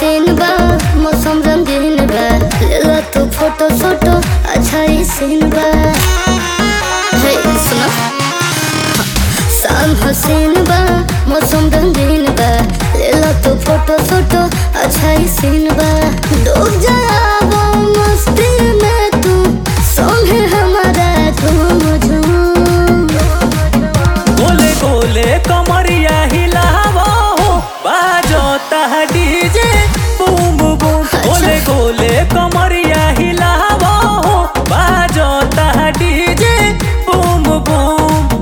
हसीन बा मौसम रंगीन बा लेला तू फोटो सोटो अच्छा ही सीन बा हे सुनो शाम हसीन बा मौसम रंगीन बा लेला तू फोटो सोटो अच्छा ही सीन बा डूब जाबो मस्ती में तू संगे हमारा झूम झूम गोले गोले कमरिया हिलावो हो बाजोता डीजे बूम बूम गोले गोले कमरिया हिलावो हो बाजोता डीजे बूम बूम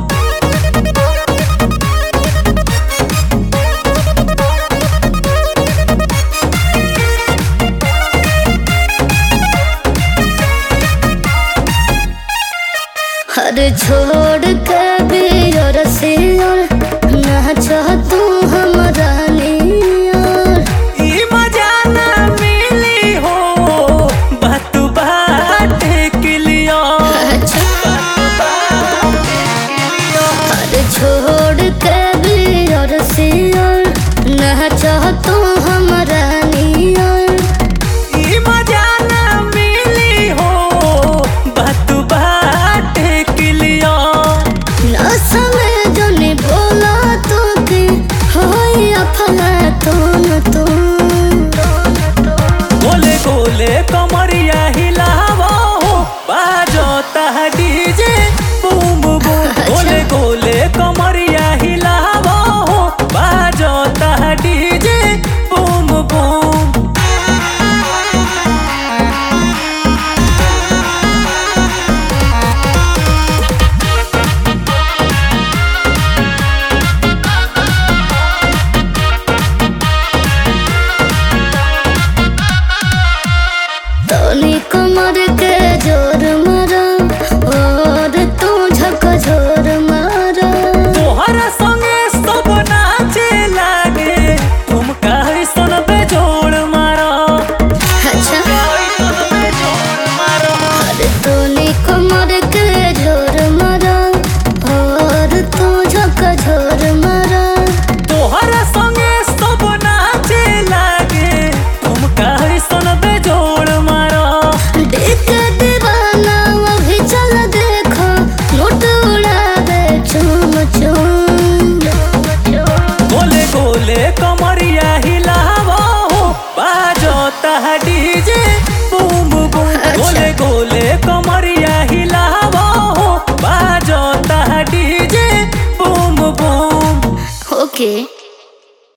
हर छोड़